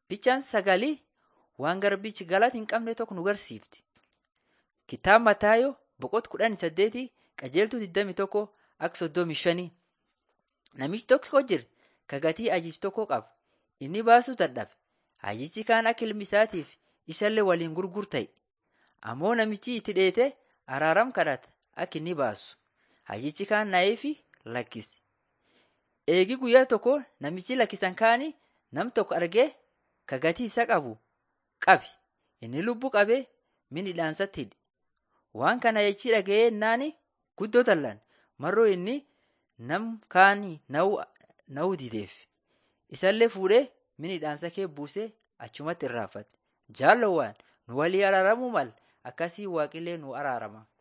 Bichaan sagalii waan garbichi galata hin qabne tokko nu garsiifti. Kitaaba Mataayoo boqota kudhanii saddeetii qajeeltuu 21 akka 35. Namichi tokko jira ka gatii ajiici tokko qaba. Inni baasuu dadhabe. Ajiichi kaan akka ilmi isaatiif isallee waliin gurguru ta'e. Ammoo namichi itti dheete araaram kadhata akka inni baasu. Ajiichi kaan na'eefi lakkise. Eegi guyyaa tokko namichi lakkisan kaani nam tokko argee ka gatii isa qabu qabi. Inni lubbuu qabee min hidhaansatti hidhe. Waan kana jechii dhaga'ee yennaani guddoo dallan marroo inni nam kaanii na'uu dideef. Isallee fuudhee min hidhaansa kee buusee achumatti irraanfate. Jaallowwaan nu walii araaramuu mala akkasii waaqillee nu araarama.